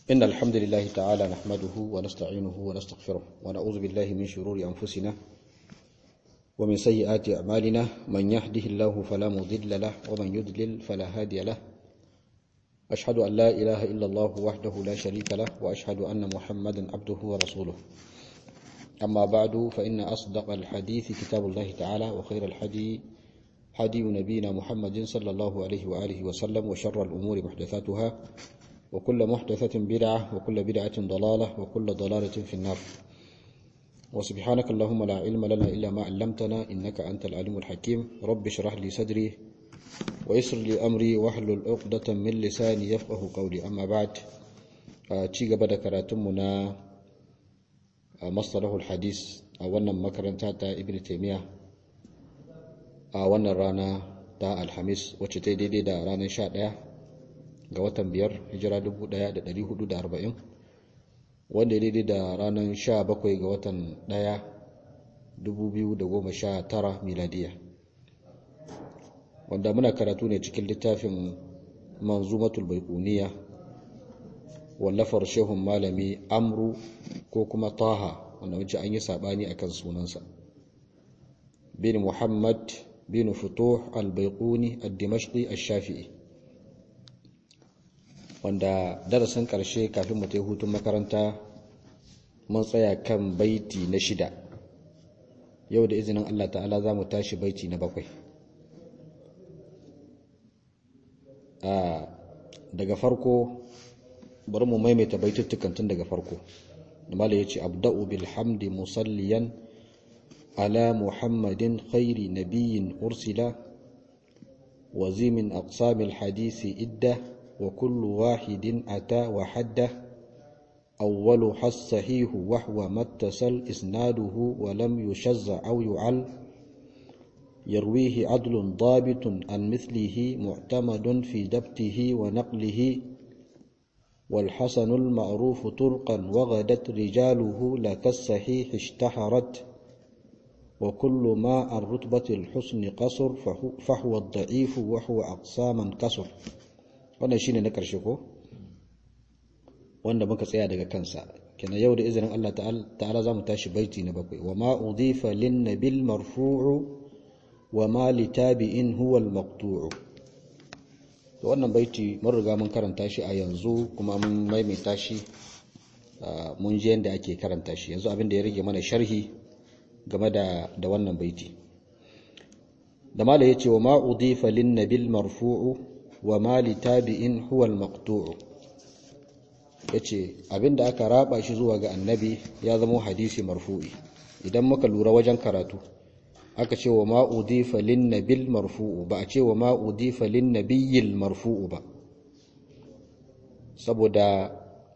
إن الحمد لله تعالى نحمده ونستعينه ونستغفره ونعوذ بالله من شرور أنفسنا ومن سيئات أعمالنا من يهده الله فلا مضل له ومن يضلل فلا هادي له أشهد أن لا إله إلا الله وحده لا شريك له وأشهد أن محمدا عبده ورسوله أما بعد فإن أصدق الحديث كتاب الله تعالى وخير الحدي حدي نبينا محمد صلى الله عليه وآله وسلم وشر الأمور محدثاتها وكل محدثة بدعة وكل بدعة ضلالة وكل ضلالة في النار وسبحانك اللهم لا علم لنا إلا ما علمتنا إنك أنت العليم الحكيم رب اشرح لي صدري ويسر لي أمري واحلل عقدة من لساني يفقه قولي أما بعد ci gaba da karatunmu na mastalahul hadis a wannan makaranta ta ibn taymiya a wannan rana ta alhamis wacce ta daidai da ranar 11 ga watan biyar hijira 1440 wanda ya daidai da ranar 17 ga watan 1 2019 miladiya wanda muna karatu ne cikin littafin manzumatul baikuniya wallafar shehun malami amru ko kuma taha wanda wace an yi sabani akan sunansa bin muhammad bin futuh al-baikuni al-dimashqi al-shafi'i wanda darasin karshe kafin mu ta hutun makaranta mun tsaya kan baiti na shida yau da izinin Allah ta'ala za mu tashi baiti na bakwai daga farko bari mu maimaita baituttukan tun daga farko mala ya ce abda'u bilhamdi musalliyan ala muhammadin khairi nabiyyin ursila wazimin aqsamil hadisi idda wa kullu wahidin ata wa hadda awwalu has-sahihu wa huwa mattasal isnaduhu wa lam yushazza aw yu'al يرويه عدل ضابط عن مثله معتمد في دبته ونقله والحسن المعروف طرقا وغدت رجاله لك الصحيح اشتهرت وكل ما عن رتبة الحسن قصر فهو الضعيف وهو أقساما كسر wannan shine na ƙarshe ko wanda muka tsaya daga kansa kenan yau da izinin Allah ta'ala za mu tashi baiti na bakwai wa ma udifa lin nabil marfu'u wa ma litabi'in huwa al-maqtu'u to wannan baiti mun riga mun karanta shi a yanzu kuma mun maimaita shi mun je yanda ake karanta shi yanzu abin da ya rage mana sharhi game da da wannan baiti da mala yace wa ma udifa lin nabil marfu'u wa ma litabi'in huwa al-maqtu'u yace abinda aka raba shi zuwa ga annabi ya zama hadisi marfu'i idan muka lura wajen karatu aka ce wa ma udifa lin nabil marfu'u ba a ce wa ma udifa lin nabiyil marfu'u ba saboda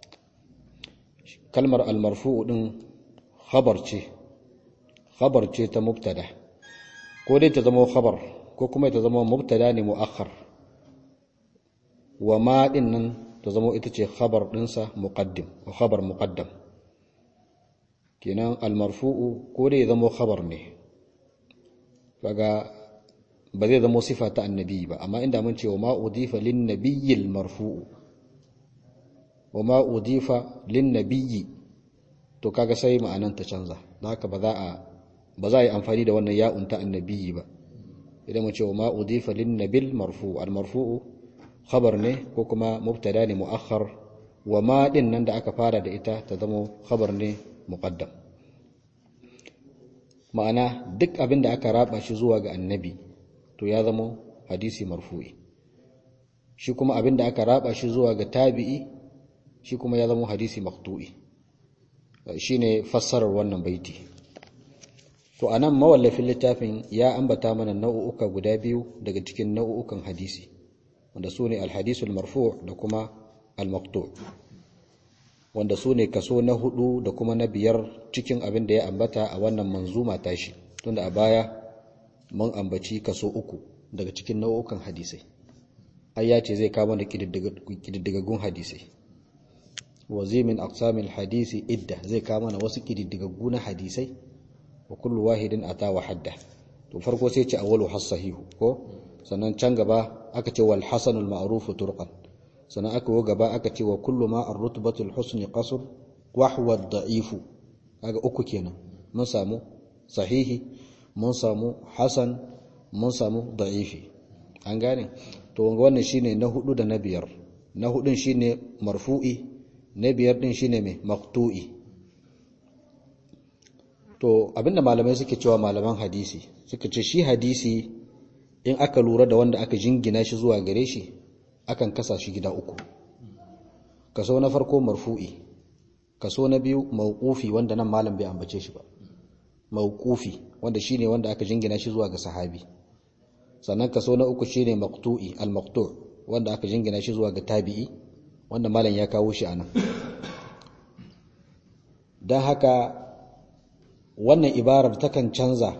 kalmar al-marfu'u din khabar ce khabar ce ta mubtada ko dai ta zama khabar ko kuma ta zama mubtada ne mu'akhkhar wa ma din nan ta zama ita ce khabar dinsa muqaddim wa khabar muqaddam kenan al-marfu'u ko dai zama khabar ne kaga ba zai zama sifa ta annabi ba amma inda mun ce wa ma udifa lin nabiyil marfu'u wa ma udifa lin nabiyyi to kaga sai ma'anan ta canza don haka ba za a ba za a yi amfani da wannan ya'un ta annabi ba idan mun ce wa ma udifa lin nabil marfu'u al marfu'u khabar ne ko kuma mubtada ne mu'akhkhar wa ma din nan da aka fara da ita ta zama khabar ne muqaddam ma'ana duk abin da aka raba shi zuwa ga annabi to ya zama hadisi marfu'i shi kuma abin da aka raba shi zuwa ga tabi'i shi kuma ya zama hadisi maqtu'i shine fassarar wannan baiti to anan mawallafin littafin ya ambata mana nau'uka guda biyu daga cikin nau'ukan hadisi wanda su ne alhadisul marfu' da kuma al-maqtu' wanda su ne kaso na hudu da kuma na biyar cikin abin da ya ambata a wannan manzuma tashi tunda a baya mun ambaci kaso uku daga cikin nau'ukan hadisai ai ya ce zai kama da kididdigaggun hadisai wazimin aqsamil hadisi idda zai kama na wasu kididdigaggu na hadisai wa kullu wahidin ata wa hadda to farko sai ce awwalu has sahihu ko sannan can gaba aka ce wal hasanul ma'ruf turqan sannan aka wo gaba aka ce wa kullu ma ar-rutbatul husni qasr wa huwa ad-da'if kaga uku kenan mun samu sahihi mun samu hasan mun samu da'ifi an gane to wannan shine na hudu da na biyar na hudun shine marfu'i na biyar din shine mai maqtu'i to abinda malamai suke cewa malaman hadisi suka ce shi hadisi in aka lura da wanda aka jingina shi zuwa gare shi akan kasa shi gida uku kaso na farko marfu'i kaso na biyu mawqufi wanda nan malam bai ambace shi ba mawqufi wanda shine wanda aka jingina shi zuwa ga sahabi sannan kaso na uku shine maqtu'i al-maqtu' wanda aka jingina shi zuwa ga tabi'i wanda malam ya kawo shi anan dan haka wannan ibarar takan canza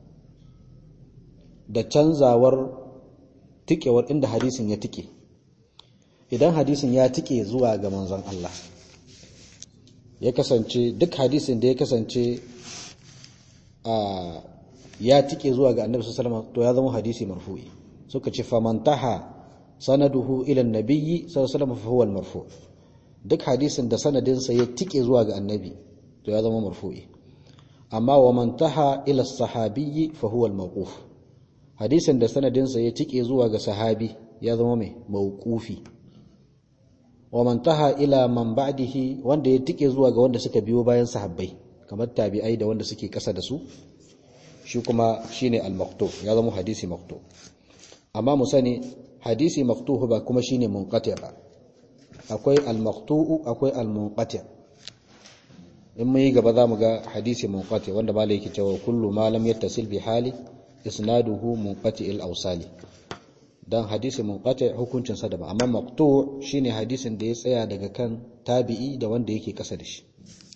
da canzawar tikewar inda hadisin ya tike idan hadisin ya tike zuwa ga manzon Allah ya kasance duk hadisin da ya kasance a ya tike zuwa ga annabi sallallahu alaihi wasallam to ya zama hadisi marfu'i suka ce famantaha sanaduhu ila nabiyyi sallallahu alaihi wasallam fa huwa al-marfu' duk hadisin da sanadinsa ya tike zuwa ga annabi to ya zama marfu'i amma wa mantaha ila sahabiyyi fa huwa al-mawquf hadisin da sanadinsa ya tike zuwa ga sahabi ya zama mai mawqufi wa mantaha ila man ba'dihi wanda ya tike zuwa ga wanda suka biyo bayan sahabbai kamar tabi'ai da wanda suke kasa da su shi kuma shine al-maqtu ya zama hadisi maqtu amma mu sani hadisi maqtu ba kuma shine munqati ba akwai al-maqtu akwai al-munqati in mun yi gaba zamu ga hadisi munqati wanda malai yake cewa kullu ma lam yattasil bi hali isnaduhu munqati al-awsali dan hadisi munqati hukuncin sa daban amma maqtu shine hadisin da ya tsaya daga kan tabi'i da wanda yake kasa da shi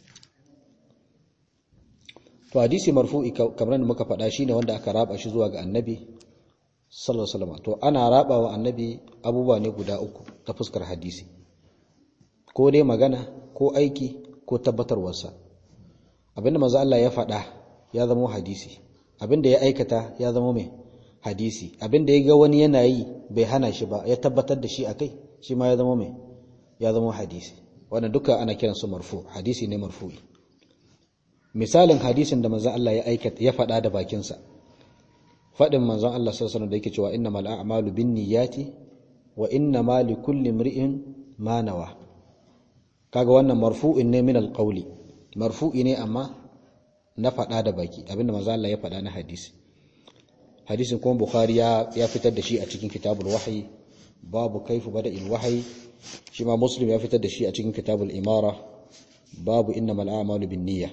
to hadisi marfu'i kamar da muka faɗa shine wanda aka raba shi zuwa ga annabi sallallahu alaihi wasallam to ana raba wa annabi abubuwa ne guda uku ta fuskar hadisi ko dai magana ko aiki ko tabbatarwarsa abinda manzo Allah ya faɗa ya zama hadisi abinda ya aikata ya zama mai hadisi abinda ya ga wani yana yi bai hana shi ba ya tabbatar da shi akai shi ma ya zama mai ya zama hadisi wannan duka ana kiransu marfu hadisi ne marfu'i misalin hadisin da manzon Allah ya aikata ya faɗa da bakinsa faɗin manzon Allah sallallahu alaihi da yake cewa innamal a'malu binniyati wa innamal likulli imri'in ma nawa kaga wannan marfu'in ne min alqawli marfu'i ne amma na faɗa da baki abinda manzon Allah ya faɗa na hadisi hadisin kuma bukhari ya ya fitar da shi a cikin kitabul wahyi babu kaifu bada'il wahyi shi ma muslim ya fitar da shi a cikin kitabul imara babu innamal a'malu binniyah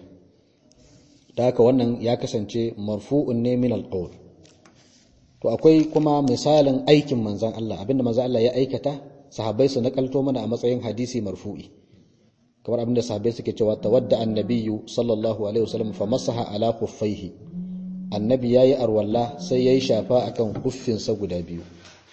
da haka wannan ya kasance marfu'un ne min alqawl to akwai kuma misalin aikin manzon Allah abinda manzon Allah ya aikata sahabbai su nakalto mana a matsayin hadisi marfu'i kamar abinda sahabbai suke cewa tawadda annabiyyu sallallahu alaihi wasallam fa masaha ala khuffaihi annabi yayi arwalla sai yayi shafa akan kuffinsa guda biyu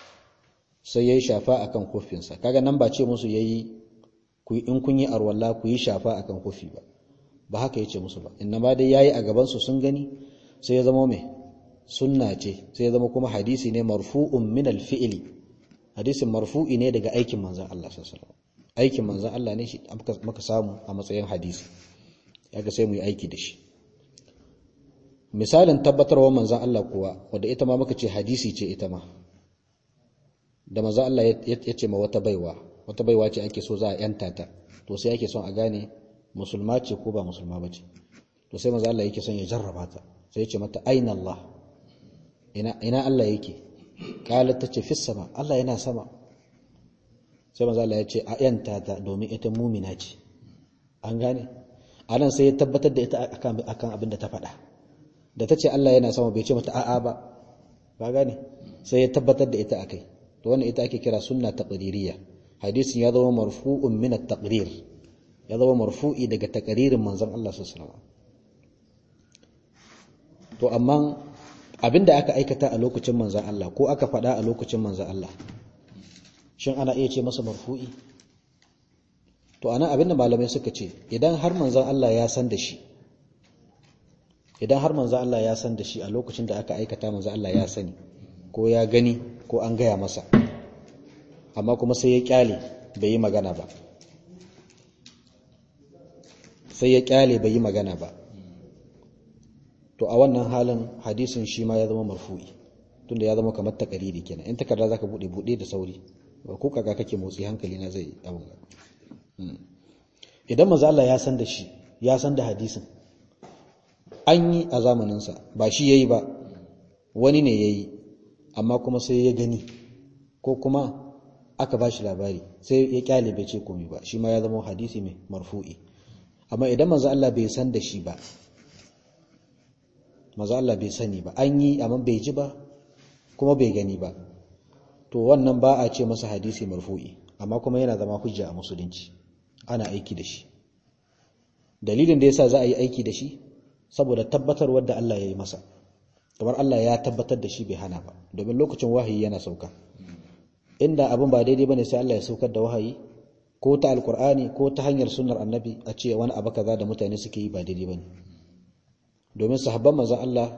sai yayi shafa akan kuffinsa kaga nan ba ce musu yayi in kun yi arwalla ku yi shafa akan kuffi ba ba haka yace musu ba inna ma dai yayi a gaban su sun gani sai ya zama mai sunna ce sai ya zama kuma hadisi ne marfu'un min al-fi'li hadisin marfu'i ne daga aikin manzon Allah sallallahu alaihi wasallam aikin manzon Allah ne shi muka samu a matsayin hadisi yaga sai mu yi aiki da shi misalin tabbatarwa manzon Allah kuwa wanda ita ma muka ce hadisi ce ita ma da manzon Allah ya ce ma wata baiwa wata baiwa ce ake so za a yanta ta to sai ake son a gane musulma ce ko ba musulma ba ce to sai maza Allah yake son ya jarraba ta sai ya ce mata aina Allah ina ina Allah yake kala ta ce fis sama Allah yana sama sai maza Allah ya ce a yanta ta domin ita mumina ce an gane anan sai ya tabbatar da ita akan akan abin da ta faɗa da ta ce Allah yana sama bai ce mata a'a ba ba gane sai ya tabbatar da ita akai to wannan ita ake kira sunna taqririyya hadisin ya zama marfu'un min at-taqrir ya zama marfu'i daga takaririn manzon Allah sallallahu alaihi to amma abinda aka aikata a lokacin manzon Allah ko aka faɗa a lokacin manzon Allah shin ana iya ce masa marfu'i to ana abinda malamai suka ce idan har manzon Allah ya san da shi idan har manzon Allah ya san da shi a lokacin da aka aikata manzon Allah ya sani ko ya gani ko an gaya masa amma kuma sai ya kyale bai yi magana ba sai ya kyale bai yi magana ba to a wannan halin hadisin shi ma ya zama marfu'i tunda ya zama kamar takariri kenan in takarda zaka bude bude da sauri ba ko kaga kake motsi hankali na zai abun idan manzo Allah ya san da shi ya san da hadisin an yi a zamanin sa ba shi yayi ba wani ne yayi amma kuma sai ya gani ko kuma aka ba shi labari sai ya kyale bai ce komai ba shi ma ya zama hadisi mai marfu'i amma idan manzo Allah bai san da shi ba manzo Allah bai sani ba an yi amma bai ji ba kuma bai gani ba to wannan ba a ce masa hadisi marfu'i amma kuma yana zama hujja a musulunci ana aiki da shi dalilin da yasa za a yi aiki da shi saboda tabbatarwar da Allah ya yi masa kamar Allah ya tabbatar da shi bai hana ba domin lokacin wahayi yana sauka inda abin ba daidai bane sai Allah ya saukar da wahayi ko ta alkur'ani ko ta hanyar sunnar annabi a ce wani abu kaza da mutane suke yi ba daidai bane domin sahabban manzon Allah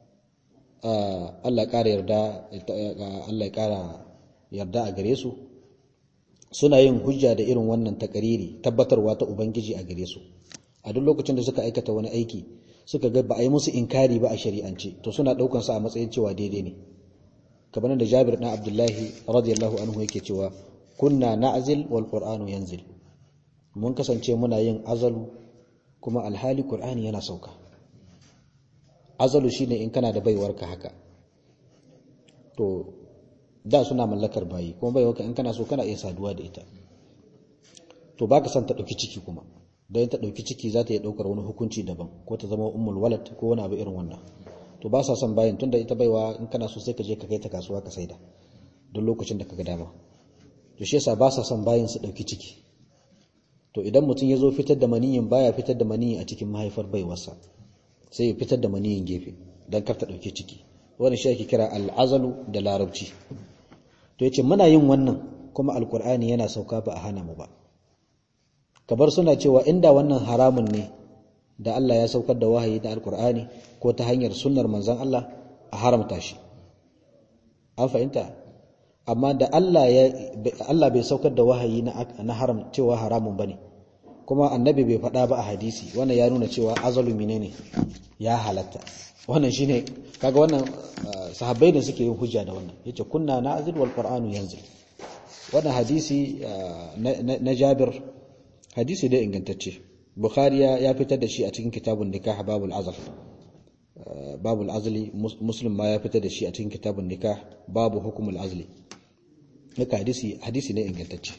Allah ƙara yarda Allah ya ƙara yarda a gare su suna yin hujja da irin wannan takariri tabbatarwa ta ubangiji a gare su a duk lokacin da suka aikata wani aiki suka ga ba a yi musu inkari ba a shari'ance to suna ɗaukan sa a matsayin cewa daidai ne kamar da Jabir dan Abdullahi radiyallahu anhu yake cewa kunna na'zil wal qur'anu yanzil mun kasance muna yin azalu kuma alhali qur'ani yana sauka azalu shine in kana da baiwarka haka to da suna mallakar bayi kuma baiwarka in kana so kana iya saduwa da ita to baka san ta dauki ciki kuma dan ta dauki ciki za ta iya daukar wani hukunci daban ko ta zama ummul walad ko wani abu irin wannan to ba sa son bayin tunda ita baiwa in kana so sai ka je ka kai ta kasuwa ka saida don lokacin da kaga dama to shi yasa ba sa son bayin su dauki ciki to idan mutum ya zo fitar da maniyin baya fitar da maniyi a cikin mahaifar baiwarsa sai ya fitar da maniyin gefe don kar ta dauki ciki wannan shi ake kira al'azalu da larabci to yace muna yin wannan kuma alqur'ani yana sauka ba a hana mu ba kabar suna cewa inda wannan haramun ne da Allah ya saukar da wahayi da alkur'ani ko ta hanyar sunnar manzon Allah a haramta shi an fahimta amma da Allah ya Allah bai saukar da wahayi na na haram cewa haramun bane kuma annabi bai faɗa ba a hadisi wannan ya nuna cewa azalu menene ya halatta wannan shine kaga wannan sahabbai ne suke yin hujja da wannan yace kunna na'zil wal qur'anu yanzil wannan hadisi na Jabir hadisi da ingantacce bukhari ya fitar da shi a cikin kitabun nikah babul azal babul azli muslim ma ya fitar da shi a cikin kitabun nikah babu hukumul azli haka hadisi hadisi ne ingantacce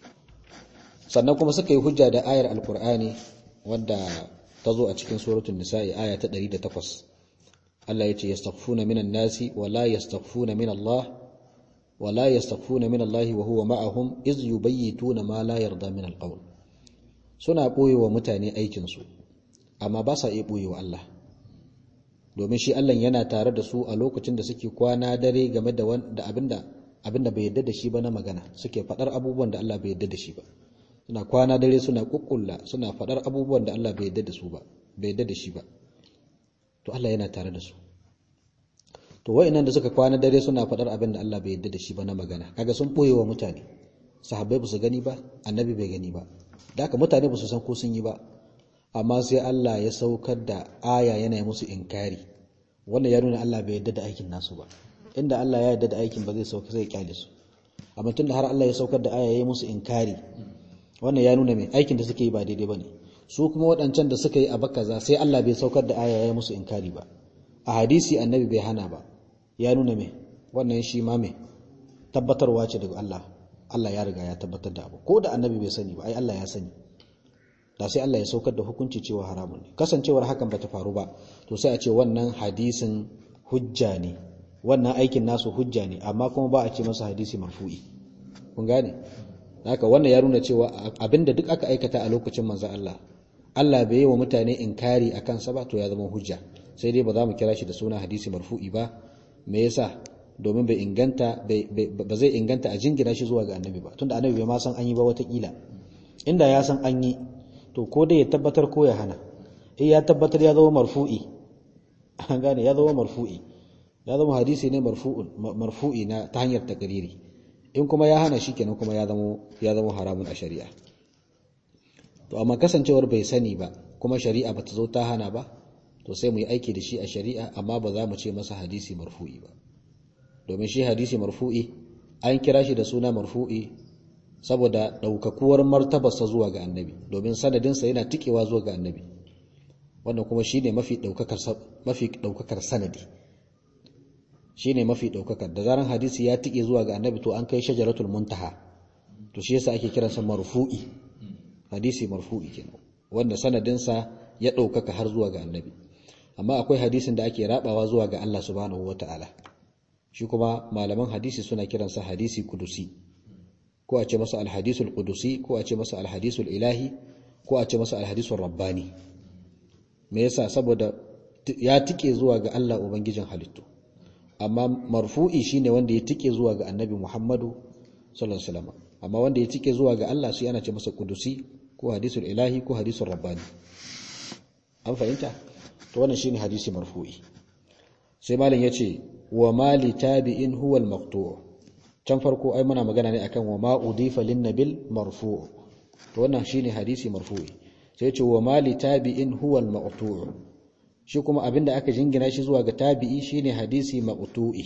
sannan kuma suka yi hujja da ayar alqur'ani wadda ta zo a cikin suratul nisa'i aya ta 108 Allah ya ce yastaghfuna minan nasi wa la yastaghfuna min Allah wa la yastaghfuna min Allah wa huwa ma'ahum iz yubayyituna ma la yarda min alqawl suna ɓoye wa mutane aikinsu amma ba sa iya ɓoye wa Allah domin shi Allah yana tare da su a lokacin da suke kwana dare game da abinda abinda bai yadda da shi ba na magana suke faɗar abubuwan da Allah bai yadda da shi ba suna kwana dare suna kukkulla suna faɗar abubuwan da Allah bai yadda da su ba bai yadda da shi ba to Allah yana tare da su to wa'annan da suka kwana dare suna faɗar abin da Allah bai yadda da shi ba na magana kaga sun ɓoye wa mutane sahabbai ba su gani ba annabi bai gani ba da haka mutane ba su san ko sun yi ba amma sai Allah ya saukar da aya yana musu inkari wannan ya nuna Allah bai yarda da aikin nasu ba inda Allah ya yarda da aikin ba zai sauka sai ya kyale su amma tunda har Allah ya saukar da aya ya musu inkari wannan ya nuna mai aikin da suke yi ba daidai bane su kuma waɗancan da suka yi a bakaza sai Allah bai saukar da aya ya musu inkari ba a hadisi annabi bai hana ba ya nuna mai wannan shi ma mai tabbatarwa ce daga Allah Allah ya riga ya tabbatar da abu ko da annabi bai sani ba ai Allah ya sani da sai Allah ya saukar da hukunci cewa haramun ne kasancewar hakan bata faru ba to sai a ce wannan hadisin hujja ne wannan aikin nasu hujja ne amma kuma ba a ce masa hadisi marfu'i kun gane haka wannan ya nuna cewa abinda duk aka aikata a lokacin manzon Allah Allah bai yi wa mutane inkari akan sa ba to ya zama hujja sai dai ba za mu kira shi da suna hadisi marfu'i ba me yasa domin bai inganta ba zai inganta a jingina shi zuwa ga annabi ba tunda annabi bai ma san an yi ba watakila inda ya san an yi to ko dai ya tabbatar ko ya hana in ya tabbatar ya zama marfu'i an gane ya zama marfu'i ya zama hadisi ne marfu'un marfu'i na ta hanyar takariri in kuma ya hana shi kenan kuma ya zama ya zama haramun a shari'a to amma kasancewar bai sani ba kuma shari'a bata zo ta hana ba to sai mu yi aiki da shi a shari'a amma ba za mu ce masa hadisi marfu'i ba domin shi hadisi marfu'i an kira shi da suna marfu'i saboda ɗaukakuwar martabarsa zuwa ga annabi domin sanadinsa yana tikewa zuwa ga annabi wannan kuma shine mafi ɗaukakar sanadi shine mafi ɗaukakar da zaran hadisi ya tike zuwa ga annabi to an kai shajaratul muntaha to shi yasa ake kiransa marfu'i hadisi marfu'i kenan wanda sanadinsa ya ɗaukaka har zuwa ga annabi amma akwai hadisin da ake rabawa zuwa ga Allah subhanahu wata'ala shi kuma malaman hadisi suna kiransa hadisi kudusi ko a ce masa alhadisul kudusi ko a ce masa alhadisul ilahi ko a ce masa alhadisul rabbani me yasa saboda ya tike zuwa ga Allah ubangijin halittu amma marfu'i shine wanda ya tike zuwa ga annabi Muhammadu sallallahu alaihi wasallam amma wanda ya tike zuwa ga Allah shi ana ce masa kudusi ko hadisul ilahi ko hadisul rabbani an fahimta to wannan shine hadisi marfu'i sai malam yace wa mali tabi'in huwa al-maqtu' can farko ai muna magana ne akan wa ma udifa lin nabil marfu' to wannan shine hadisi marfu'i sai yace wa mali tabi'in huwa al-maqtu' shi kuma abinda aka jingina shi zuwa ga tabi'i shine hadisi maqtu'i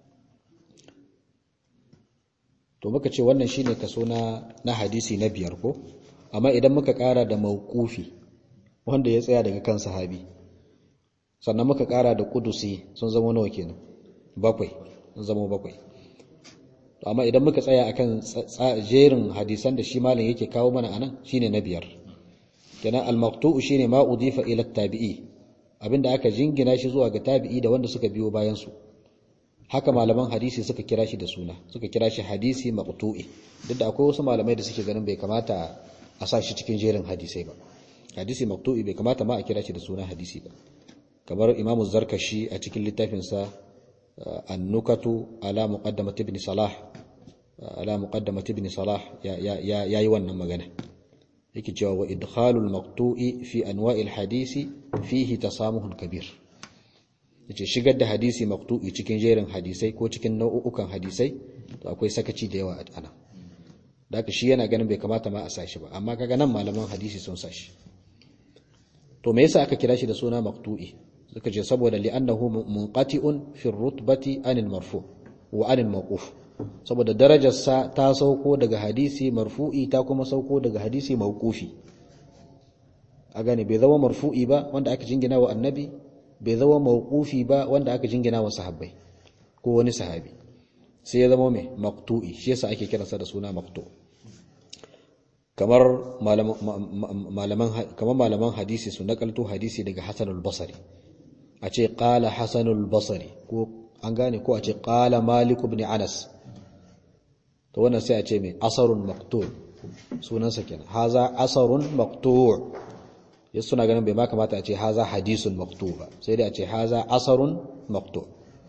to muka ce wannan shine kaso na na hadisi na biyar ko amma idan muka kara da mauqufi wanda ya tsaya daga kan sahabi sannan muka kara da kudusi sun zama nawa kenan bakwai sun zama bakwai amma idan muka tsaya akan jerin hadisan da shi malam yake kawo mana anan shine na biyar kenan al-maqtu'u shine ma udifa ila tabi'i abinda aka jingina shi zuwa ga tabi'i da wanda suka biyo bayan su haka malaman hadisi suka kira shi da suna suka kira shi hadisi maqtu'i duk da akwai wasu malamai da suke ganin bai kamata a sa shi cikin jerin hadisai ba hadisi maqtu'i bai kamata ma a kira shi da suna hadisi ba kamar imamu zarkashi a cikin littafinsa annukatu ala muqaddamat ibn salah ala muqaddamat ibn salah ya yi wannan magana yake cewa wa idkhalul maqtu'i fi anwa'il hadisi fihi tasamuhun kabir yace shigar da hadisi maqtu'i cikin jerin hadisai ko cikin nau'ukan hadisai to akwai sakaci da yawa a ana da shi yana ganin bai kamata ma a sashi ba amma kaga nan malaman hadisi sun sashi to me yasa aka kira shi da suna maqtu'i suka ce saboda li'annahu munqati'un fi rutbati anil marfu wa anil mawquf saboda darajarsa ta sauko daga hadisi marfu'i ta kuma sauko daga hadisi mawqufi a gane bai zama marfu'i ba wanda aka jingina wa annabi bai zama mawqufi ba wanda aka jingina wa sahabbai ko wani sahabi sai ya zama mai maqtu'i shi yasa ake kiransa da suna maqtu kamar malaman kamar malaman hadisi su nakalto hadisi daga Hasan al-Basri a ce qala Hasan al-Basri ko an gane ko a ce qala Malik ibn Anas to wannan sai a ce mai asarun maqtu' sunansa kenan haza asarun maqtu' ya suna ganin bai ma kamata a ce haza hadisun maqtu' ba sai dai a ce haza asarun maqtu'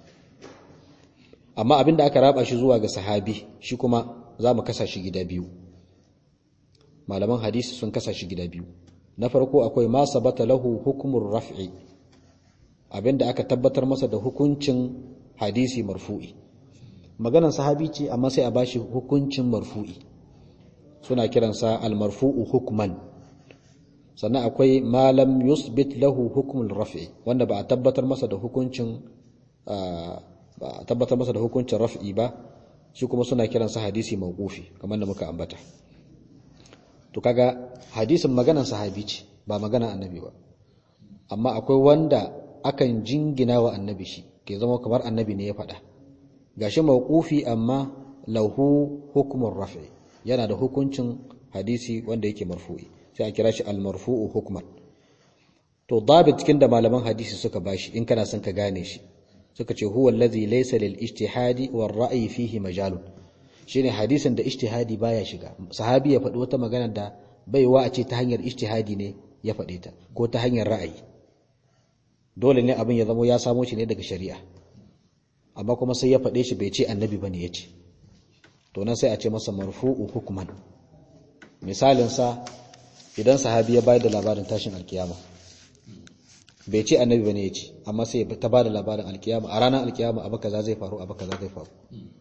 amma abinda aka raba shi zuwa ga sahabi shi kuma za mu kasa shi gida biyu malaman hadisi sun kasa shi gida biyu na farko akwai ma sabata lahu hukumur raf'i abinda aka tabbatar masa da hukuncin hadisi marfu'i maganar sahabi ce amma sai a bashi hukuncin marfu'i suna kiransa al-marfu'u hukman sannan akwai malam yusbit lahu hukmul raf'i wanda ba a tabbatar masa da hukuncin ba a tabbatar masa da hukuncin raf'i ba shi kuma suna kiransa hadisi mawqufi kamar da muka ambata to kaga hadisin maganar sahabi ce ba magana annabi ba amma akwai wanda akan jingina wa annabi shi ke zama kamar annabi ne ya faɗa gashi mawqufi amma lahu hukmun raf'i yana da hukuncin hadisi wanda yake marfu'i sai a kira shi al-marfu'u hukman to dabit cikin da malaman hadisi suka bashi in kana son ka gane shi suka ce huwa allazi laysa lil ijtihadi war ra'yi fihi majalun shine hadisin da ijtihadi baya shiga sahabi ya faɗi wata magana da baiwa a ce ta hanyar ijtihadi ne ya faɗe ta ko ta hanyar ra'ayi dole ne abin ya zamo ya samo shi ne daga shari'a amma kuma sai ya faɗe shi bai ce annabi bane ya ce to nan sai a ce masa marfu'u hukman misalin sa idan sahabi ya bayar da labarin tashin alkiyama bai ce annabi bane ya ce amma sai ta bada labarin alkiyama a ranar alkiyama abu kaza zai faru abu kaza zai faru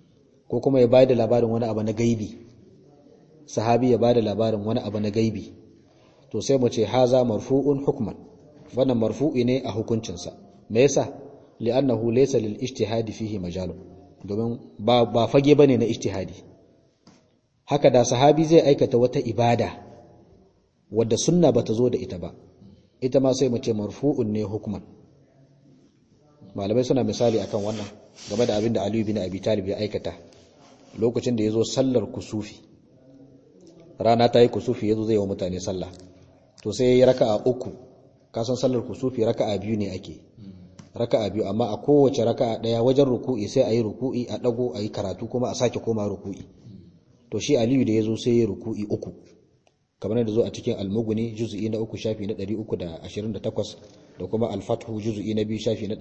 ko kuma ya bada labarin wani abu na gaibi sahabi ya bada labarin wani abu na gaibi to sai mu ce haza marfu'un hukman wannan marfu'i ne a hukuncinsa me yasa li'annahu laysa lil ijtihadi fihi majalu domin ba ba fage bane na ijtihadi haka da sahabi zai aikata wata ibada wadda sunna bata zo da ita ba ita ma sai mu ce marfu'un ne hukman malamai suna misali akan wannan game da abin da Aliyu bin Abi Talib ya aikata lokacin da yazo sallar kusufi rana ta yi kusufi yazo zai yi wa mutane sallah to sai yayi raka'a uku kasan sallar kusufi raka'a biyu ne ake raka'a biyu amma a kowace raka'a daya wajen ruku'i sai ayi ruku'i a dago ayi karatu kuma a sake koma ruku'i to shi Aliyu da yazo sai ya ruku'i uku kamar da zo a cikin al-mughni juz'i na uku shafi na 328 da kuma al-fathu juz'i na biyu shafi na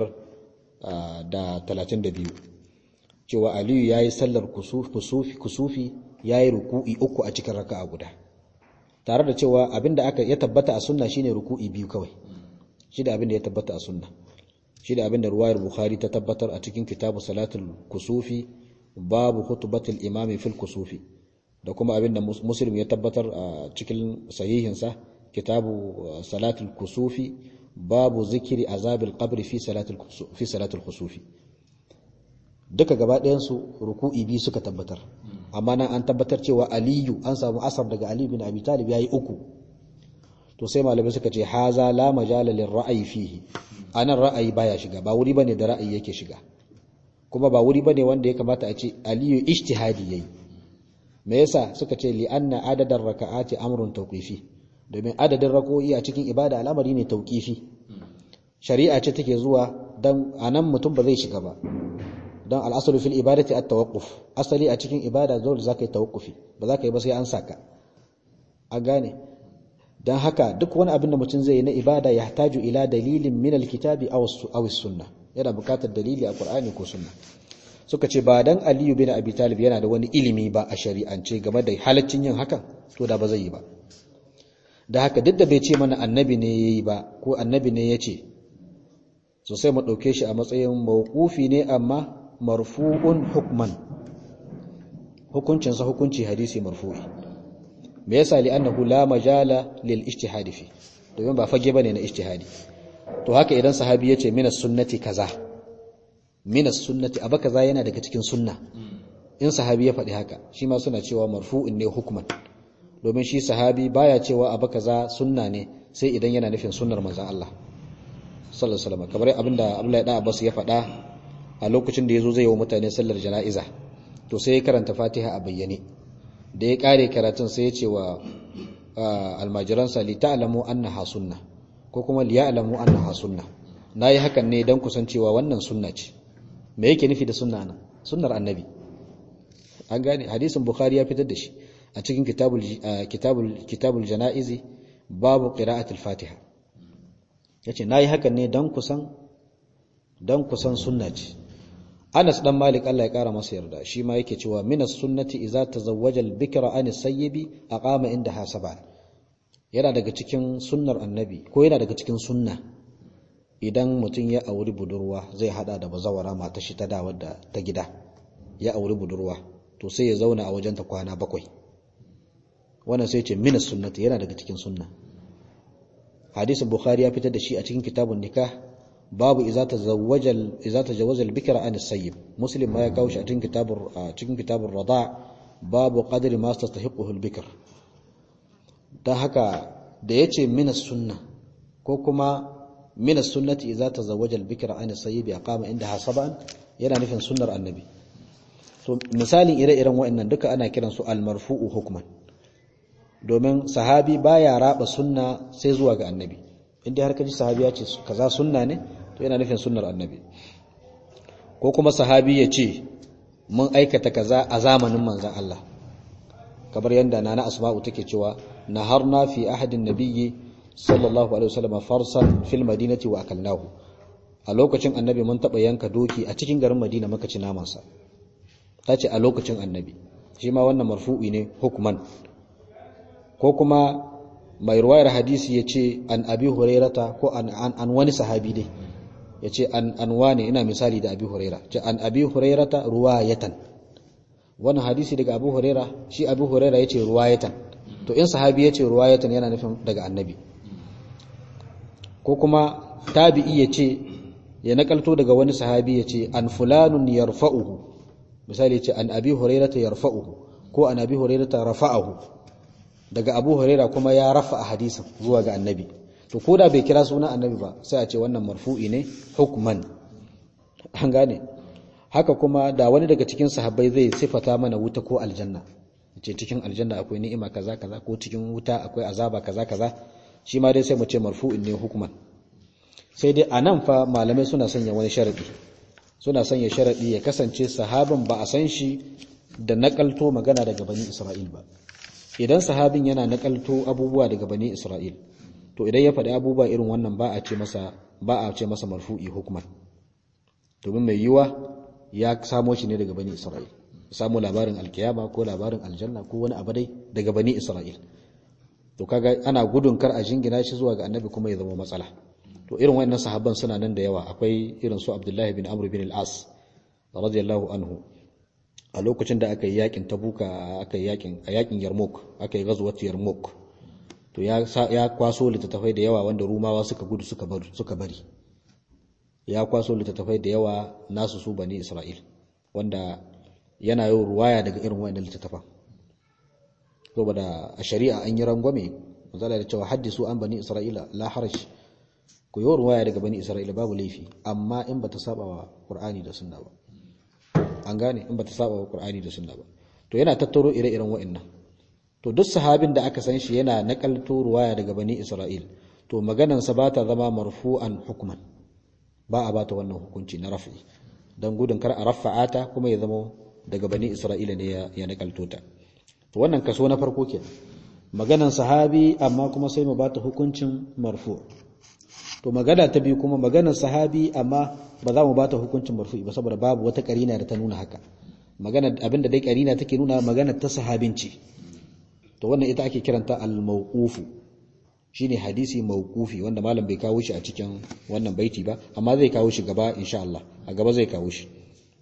532 cewa Aliyu yayi sallar kusufi kusufi yayi ruku'i uku a cikin raka'a guda tare da cewa abinda aka ya tabbata a sunna shine ruku'i biyu kawai shi da abinda ya tabbata a sunna shi da abinda ruwayar bukhari ta tabbatar a cikin kitabu salatul kusufi babu khutbatul imami fil kusufi da kuma abinda muslim ya tabbatar a cikin sahihinsa kitabu salatul kusufi babu zikiri azabil qabri fi salatul fi salatul kusufi duka gaba ɗayan su ruku'i biyu suka tabbatar amma nan an tabbatar cewa aliyu an samu asar daga ali bin abi talib yayi uku to sai malamai suka ce haza la majala lir ra'ayi fihi anan ra'ayi baya shiga ba wuri bane da ra'ayi yake shiga kuma ba wuri bane wanda ya kamata a ce aliyu ijtihadi yayi me yasa suka ce li anna adadar raka'ati amrun tawqifi domin adadin rako'i a cikin ibada al'amari ne tawqifi shari'a ce take zuwa dan anan mutum ba zai shiga ba dan al'asalu fil ibadati at-tawaqquf asali a cikin ibada dole zaka yi tawaqqufi ba zaka yi ba sai an saka a gane dan haka duk wani abin da mutum zai yi na ibada ya hataju ila dalilin min al-kitabi aw aw sunna yana buƙatar dalili a Qur'ani ko sunna suka ce ba dan Aliyu bin Abi Talib yana da wani ilimi ba a shari'ance game da halaccin yin hakan to da ba zai yi ba da haka duk da bai ce mana annabi ne yayi ba ko annabi ne yace so sai mu dauke shi a matsayin mawqufi ne amma marfu'un hukman hukuncinsa hukunci hadisi marfu'i me yasa li annahu la majala lil ijtihadi fi domin ba fage bane na ijtihadi to haka idan sahabi yace minas sunnati kaza minas sunnati aba kaza yana daga cikin sunna in sahabi ya faɗi haka shi ma suna cewa marfu'un ne hukman domin shi sahabi baya cewa aba kaza sunna ne sai idan yana nufin sunnar manzon Allah sallallahu alaihi wasallam kamar abinda Abdullahi da Abbas ya faɗa a lokacin da yazo zai yi wa mutane sallar jana'iza to sai ya karanta Fatiha a bayyane da ya kare karatun sai ya ce wa almajiransa li ta'lamu annaha sunna ko kuma li ya'lamu annaha sunna nayi hakan ne dan kusancewa wannan sunna ce me yake nufi da sunna nan sunnar annabi an gane hadisin bukhari ya fitar da shi a cikin kitabul kitabul kitabul janaizi babu qira'atul fatiha yace nayi hakan ne dan kusan dan kusan sunna ce Anas dan Malik Allah ya kara masa yarda shi ma yake cewa minas sunnati idza tazawwaja al-bikra an as-sayyibi aqama inda hasaba yana daga cikin sunnar annabi ko yana daga cikin sunna idan mutum ya auri budurwa zai hada da bazawara mata shi ta da wadda ta gida ya auri budurwa to sai ya zauna a wajenta kwana bakwai wannan sai ce minas sunnati yana daga cikin sunna hadisin bukhari ya fitar da shi a cikin kitabun nikah babu iza tazawwaja iza tajawaza al-bikra an as-sayyib muslim ma ya kawo shi a cikin kitabur a cikin kitabur rada babu qadri ma tastahiquhu al-bikr dan haka da yace min as-sunna ko kuma min as-sunnati iza tazawwaja al-bikra an as-sayyib aqama indaha sab'an yana nufin sunnar annabi to misalin ire-iren wa'annan duka ana kiran su al-marfu'u hukman domin sahabi baya raba sunna sai zuwa ga annabi inda har kaji sahabi ya ce kaza sunna ne to yana nufin sunnar annabi ko kuma sahabi ya ce mun aikata kaza a zamanin manzon Allah kamar yanda nana asma'u take cewa naharna fi ahadin nabiyyi sallallahu alaihi wasallam farsan fil madinati wa akalnahu a lokacin annabi mun taba yanka doki a cikin garin madina muka ci naman sa tace a lokacin annabi shi ma wannan marfu'i ne hukman ko kuma mai ruwayar hadisi ya ce an abi hurairata ko an, wani sahabi dai ya ce an, an wane ina misali da abi huraira ce an abi hurairata ruwayatan wannan hadisi daga Abu Huraira shi Abu Huraira yace ruwayatan to in sahabi yace ruwayatan yana nufin daga annabi ko kuma tabi'i yace ya nakalto daga wani sahabi yace an fulanun yarfa'uhu misali yace an Abi Hurairata yarfa'uhu ko an Abi Hurairata rafa'ahu daga Abu Huraira kuma ya rafa hadisin zuwa ga annabi to ko da bai kira sunan annabi ba sai a ce wannan marfu'i ne hukman an gane haka kuma da wani daga cikin sahabbai zai sifata mana wuta ko aljanna ce cikin aljanna akwai ni'ima kaza kaza ko cikin wuta akwai azaba kaza kaza shi ma dai sai mu ce marfu'in ne hukman sai dai anan fa malamai suna sanya wani sharadi suna sanya sharadi ya kasance sahabin ba a san shi da nakalto magana daga bani Isra'il ba idan sahabin yana nakalto abubuwa daga bani Isra'il to idan ya faɗi abubuwa irin wannan ba a ce masa ba a ce masa marfu'i hukman domin mai yiwa ya samo shi ne daga bani Isra'il samu labarin alkiyama ko labarin aljanna ko wani abu dai daga bani Isra'il to kaga ana gudun kar a jingina shi zuwa ga annabi kuma ya zama matsala to irin wayannan sahabban suna nan da yawa akwai irin su Abdullahi bin Amr bin al-As radiyallahu anhu a lokacin da aka yi yakin Tabuka aka yi yakin a yakin Yarmouk aka yi ghazwat Yarmouk to ya ya kwaso littattafai da yawa wanda Rumawa suka gudu suka bari suka bari ya kwaso littattafai da yawa nasu su bani Isra'il wanda yana yau ruwaya daga irin wayannan littattafan saboda a shari'a an yi rangwame misali da cewa haddisu an bani Isra'ila la haraj ku yi ruwaya daga bani Isra'ila babu laifi amma in bata saba wa Qur'ani da Sunna ba an gane in bata saba wa Qur'ani da Sunna ba to yana tattaro ire-iren wayannan to duk sahabin da aka san shi yana nakalto ruwaya daga bani Isra'il to maganansa ba ta zama marfu'an hukman ba a bata wannan hukunci na rafi don gudun kar a rafa'a ta kuma ya zama daga bani isra'ila ne ya nakalto ta to wannan kaso na farko ke maganan sahabi amma kuma sai mu bata hukuncin marfu to magana ta biyu kuma maganan sahabi amma ba za mu bata hukuncin marfu ba saboda babu wata karina da ta nuna haka magana abinda dai karina take nuna magana ta sahabinci to wannan ita ake kiranta al-mawqufu shine hadisi mawqufi wanda malam bai kawo shi a cikin wannan baiti ba amma zai kawo shi gaba insha Allah a gaba zai kawo shi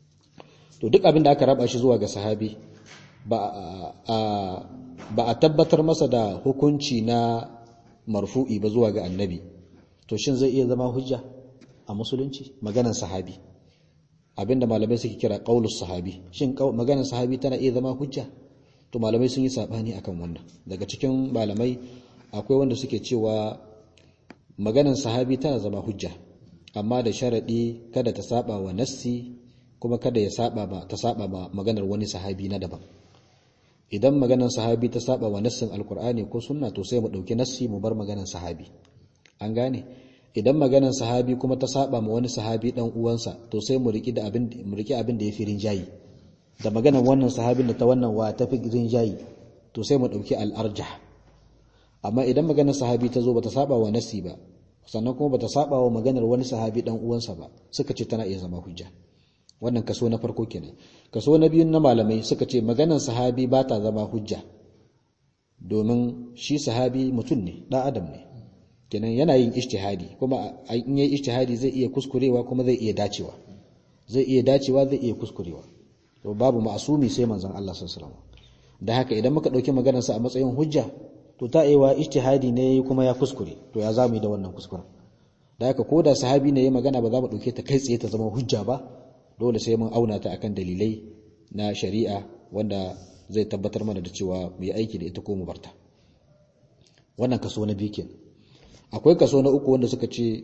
to duk abin da aka raba shi zuwa ga sahabi ba a ba a tabbatar masa da hukunci na marfu'i ba zuwa ga annabi to shin zai iya zama hujja a musulunci maganan sahabi abinda malamai suke kira qaulus sahabi shin maganan sahabi tana iya zama hujja to malamai sun yi sabani akan wannan daga cikin malamai akwai wanda suke cewa maganan sahabi tana zama hujja amma da sharadi kada ta saba wa nassi kuma kada ya saba ba ta saba ba maganar wani sahabi na daban idan maganar sahabi ta saba wa nassin alkur'ani ko sunna to sai mu dauki nassi mu bar maganar sahabi an gane idan maganar sahabi kuma ta saba ma wani sahabi dan uwansa to sai mu riki da abin mu riki abin da yafi rinjayi da maganar wannan sahabin da ta wannan wa tafi rinjayi to sai mu dauki al-arjah amma idan maganar sahabi ta zo bata saba wa nasi ba sannan kuma bata saba wa maganar wani sahabi dan uwansa ba suka ce tana iya zama hujja wannan kaso na farko kenan kaso na biyu na malamai suka ce maganar sahabi ba ta zama hujja domin shi sahabi mutum ne dan adam ne kenan yana yin ijtihadi kuma in yayi ijtihadi zai iya kuskurewa kuma zai iya dacewa zai iya dacewa zai iya kuskurewa to babu ma'asumi sai manzon Allah sallallahu alaihi wasallam da haka idan muka dauki maganar sa a matsayin hujja to ta aiwa ijtihadi ne kuma ya kuskure to ya zamu yi da wannan kuskuren da haka ko da sahabi ne ya magana ba za mu dauke ta kai tsaye ta zama hujja ba dole sai mun auna ta akan dalilai na shari'a wanda zai tabbatar mana da cewa mu yi aiki da ita ko mu barta wannan kaso na biyu kenan akwai kaso na uku wanda suka ce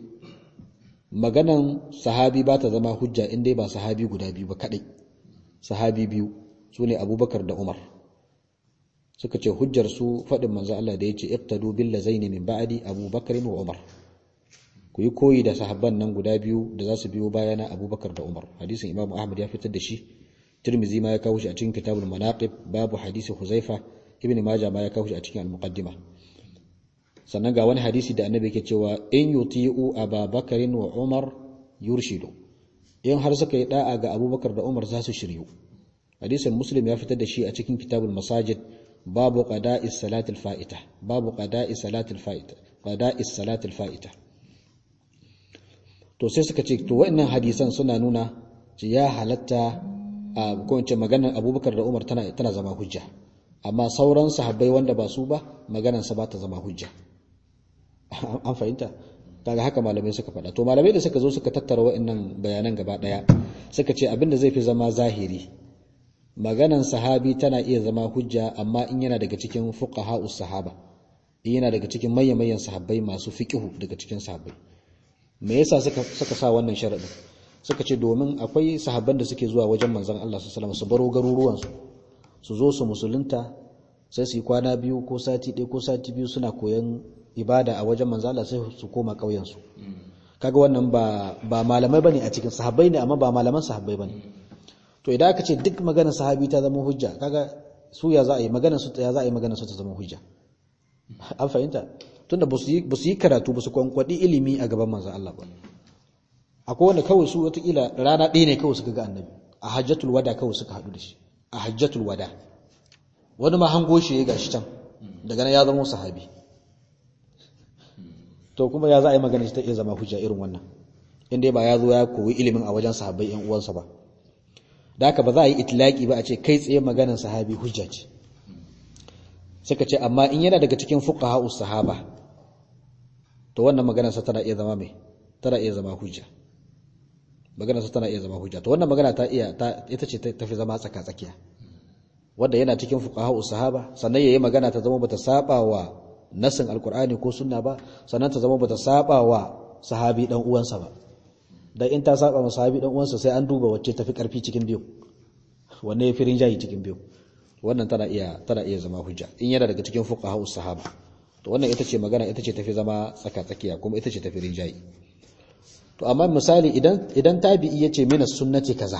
maganan sahabi ba ta zama hujja in dai ba sahabi guda biyu ba kadai sahabi biyu sune abubakar da umar suka ce hujjar su faɗin manzo Allah da yace iqtadu bil lazaini min ba'di Abu Bakr wa Umar ku yi koyi da sahabban nan guda biyu da za su biyo bayana Abu Bakar da Umar hadisin Imam Ahmad ya fitar da shi Tirmidhi ma ya kawo shi a cikin Kitabul Manaqib babu hadisi Huzaifa Ibn Majah ma ya kawo shi a cikin Al-Muqaddima sannan ga wani hadisi da Annabi yake cewa in yuti'u Abu Bakr wa Umar yurshidu in har suka yi da'a ga Abu Bakar da Umar za su shiryu hadisin Muslim ya fitar da shi a cikin Kitabul Masajid babu qada'i salatil fa'ita babu qada'i salatil fa'ita qada'i salatil fa'ita to sai suka ce to wa'annan hadisan suna nuna ci ya halatta ko in ce maganar Abubakar da Umar tana tana zama hujja amma sauran sahabbai wanda ba su ba maganar sa ba ta zama hujja an fahimta kaga haka malamai suka faɗa to malamai da suka zo suka tattara wa'annan bayanan gaba ɗaya suka ce abinda zai fi zama zahiri maganan sahabi tana iya zama hujja amma in yana daga cikin fuqaha'us sahaba in yana daga cikin mayyan sahabbai masu fiqihu daga cikin sahabbai me yasa suka suka sa wannan sharadin suka ce domin akwai sahabban da suke zuwa wajen manzon Allah sallallahu alaihi wasallam su baro garuruwan su su zo su musulunta sai su yi kwana biyu ko sati ɗaya ko sati biyu suna koyan ibada a wajen manzo Allah sai su koma ƙauyen su kaga wannan ba ba malamai bane a cikin sahabbai ne amma ba malaman sahabbai bane to idan aka ce duk maganar sahabi ta zama hujja kaga su ya za a yi maganar su ya za a yi maganar su ta zama hujja an fahimta tunda ba su yi karatu ba su kwankwadi ilimi a gaban manzo Allah ba akwai wanda kawai su watakila rana ɗaya ne kawai suka ga annabi a hajjatul wada kawai suka haɗu da shi a hajjatul wada wani ma hango shi ya gashi can daga nan ya zama sahabi to kuma ya za a yi magana ta iya zama hujja irin wannan inda ba ya zo ya koyi ilimin a wajen sahabbai yan uwansa ba da haka ba za a yi itilaki ba a ce kai tsaye maganar sahabi hujja ce suka ce amma in yana daga cikin fuqaha sahaba to wannan maganar sa tana iya zama mai tana iya zama hujja maganar sa tana iya zama hujja to wannan magana ta iya ita ce ta fi zama tsaka tsakiya wanda yana cikin fuqaha sahaba sannan yayi magana ta zama bata saba wa nasin alkur'ani ko sunna ba sannan ta zama bata saba wa sahabi dan uwansa ba dan in ta saba wa sahabi dan uwansa sai an duba wacce tafi karfi cikin biyu wanne yafi rinjayi cikin biyu wannan tana iya tana iya zama hujja in yana daga cikin fuqaha sahaba to wannan ita ce magana ita ce tafi zama tsaka tsakiya kuma ita ce tafi rinjayi to amma misali idan idan tabi'i yace mina sunnati kaza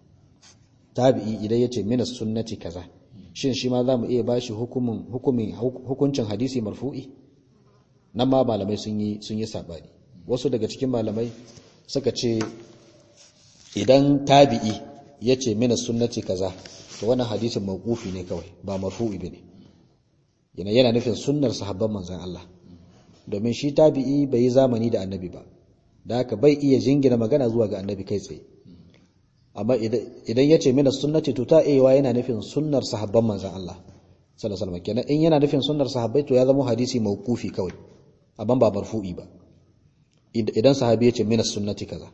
tabi'i idan yace mina sunnati kaza shin shi ma za mu iya bashi hukumin hukumin hukuncin hadisi marfu'i nan ma malamai sun yi sun yi sabani wasu daga cikin malamai suka ce idan tabi'i yace mina sunnati kaza to wannan hadisin mawqufi ne kawai ba marfu'i bane yana yana nufin sunnar sahabban manzon Allah domin shi tabi'i bai yi zamani da annabi ba da haka bai iya jingina magana zuwa ga annabi kai tsaye amma idan ya ce mina sunnati to ta iya yana nufin sunnar sahabban manzan Allah sallallahu alaihi wasallam kenan in yana nufin sunnar sahabbai to ya zama hadisi mawqufi kawai amma ba marfu'i ba idan sahabi ya ce mina sunnati kaza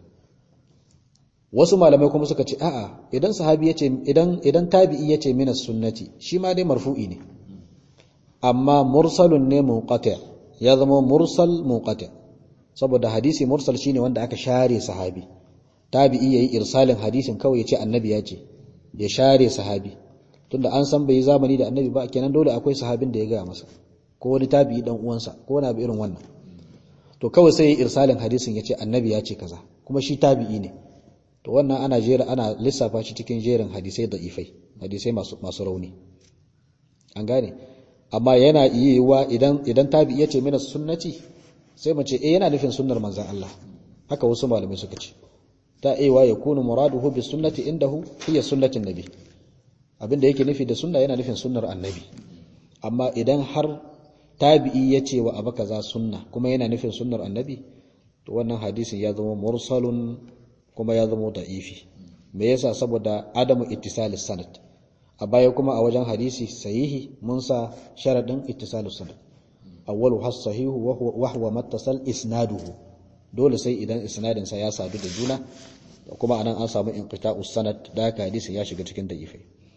wasu malamai kuma suka ce a'a idan sahabi ya ce idan idan tabi'i ya ce mina sunnati shi ma dai marfu'i ne amma mursalun ne munqati ya zama mursal munqati saboda hadisi mursal shine wanda aka share sahabi tabi'i yayi irsalin hadisin kawai ya ce annabi ya ce ya share sahabi tunda an san bai zamani da annabi ba kenan dole akwai sahabin da ya gaya masa ko wani tabi'i dan uwansa ko wani abu irin wannan to kawai sai yayi irsalin hadisin ya ce annabi ya ce kaza kuma shi tabi'i ne to wannan ana jera ana lissafa shi cikin jerin hadisai da ifai hadisai masu masu rauni an gane amma yana yiwuwa idan idan tabi'i ya ce mina sunnati sai mu ce eh yana nufin sunnar manzon Allah haka wasu malamai suka ce ta aiwa ya kunu muraduhu bi sunnati indahu hiya sunnatin nabi abinda yake nufi da sunna yana nufin sunnar annabi amma idan har tabi'i ya ce wa abu kaza sunna kuma yana nufin sunnar annabi to wannan hadisin ya zama mursalun kuma ya zama da'ifi me yasa saboda adamu ittisalis sanad a baya kuma a wajen hadisi sahihi mun sa sharadin ittisalus sanad awwalu has sahihu wa huwa mattasal isnaduhu dole sai idan isnadin sa ya sadu da juna da kuma anan an samu inqita'us sanad da haka hadisi ya shiga cikin da'ifai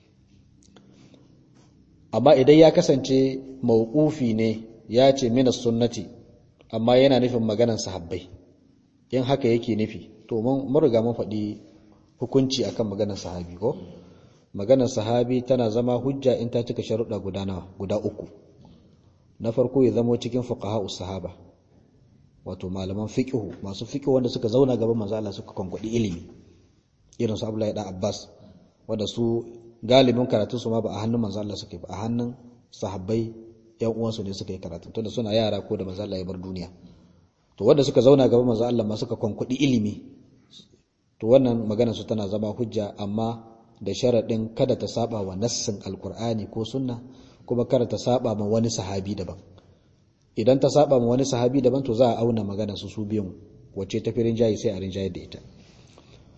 amma idan ya kasance mawqufi ne ya ce mina sunnati amma yana nufin maganan sahabbai in haka yake nufi to mun riga mun faɗi hukunci akan maganar sahabi ko maganar sahabi tana zama hujja in ta cika sharuɗa guda nawa guda uku na farko ya zama cikin fuqaha'us sahaba wato malaman fiqhu masu fiqhu wanda suka zauna gaban manzo Allah suka konkwadi ilimi irin su Abdullahi da Abbas wanda su galibin karatun su ma ba a hannun manzo Allah suke ba a hannun sahabbai yan uwansu ne suka yi karatu tunda suna yara ko da manzo Allah ya bar duniya to wanda suka zauna gaban manzo Allah ma suka konkwadi ilimi to wannan magana su tana zama hujja amma da sharadin kada ta saba wa nassin alqur'ani ko sunna kuma kada ta saba ma wani sahabi daban idan ta saba ma wani sahabi daban to za a auna magana su su biyun wacce ta firin jayi sai a rinjayar da ita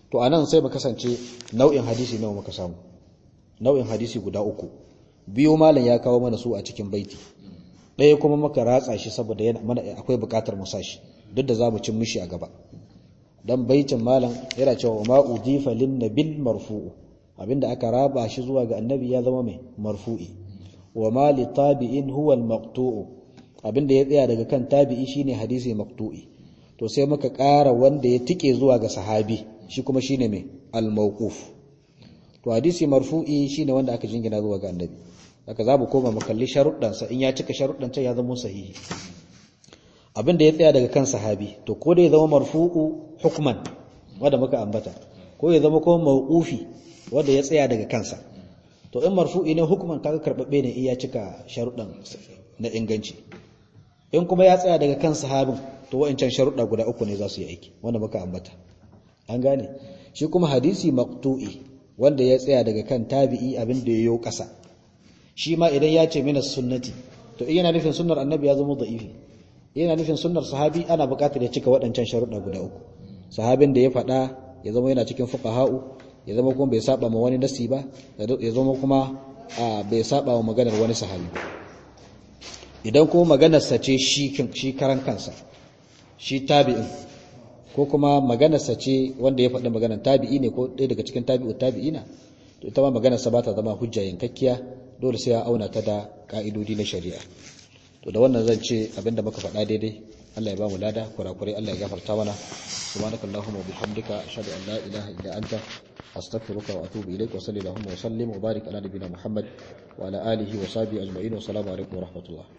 to anan sai ba kasance nau'in hadisi nawa muka samu nau'in hadisi guda uku biyu malam ya kawo mana su a cikin baiti ɗaya kuma muka ratsa shi saboda yana mana akwai buƙatar mu sashi duk da zamu cin mishi a gaba dan baitin malam yana cewa ma udifa lin nabil marfu'u abinda aka raba shi zuwa ga annabi ya zama mai marfu'i wa ma li tabi'in huwa al maqtu'u abinda ya tsaya daga kan tabi'i shine hadisi maqtu'i to sai muka ƙara wanda ya tike zuwa ga sahabi shi kuma shine mai al mawquf to hadisi marfu'i shine wanda aka jingina zuwa ga annabi haka za mu koma mu kalli sharuɗan sa in ya cika sharuɗan ya zama sahihi abinda ya tsaya daga kan sahabi to ko da ya zama marfu'u hukman wanda muka ambata ko ya zama kuma mawqufi wanda ya tsaya daga kansa to in marfu'i ne hukuman kaga karbabbe ne iya cika sharuɗan na inganci in kuma ya tsaya daga kan sahabin to wa'ancan sharuɗa guda uku ne za su yi aiki wanda muka ambata an gane shi kuma hadisi maqtu'i wanda ya tsaya daga kan tabi'i abin da yayo ƙasa shi ma idan ya ce mina sunnati to in yana nufin sunnar annabi ya zama da'ifi yana nufin sunnar sahabi ana buƙatar ya cika waɗancan sharuɗa guda uku sahabin da ya faɗa ya zama yana cikin fuqaha'u ya zama kuma bai saba ma wani nasi ba ya zama kuma bai saba wa maganar wani sahabi idan kuma maganarsa ce shi karan kansa shi tabi'in ko kuma maganarsa ce wanda ya faɗi maganar tabi'i ne ko ɗaya daga cikin tabi'u tabi'ina to ita ma maganarsa ba ta zama hujja yankakkiya dole sai ya auna ta da ka'idodi na shari'a to da wannan zan ce abinda muka faɗa daidai Allah ya ba mu lada kurakurai Allah ya gafarta mana subhanakallahumma wa bihamdika ashhadu an la ilaha illa anta أستغفرك وأتوب إليك وصلي اللهم وسلم وبارك على نبينا محمد وعلى آله وصحبه أجمعين والسلام عليكم ورحمة الله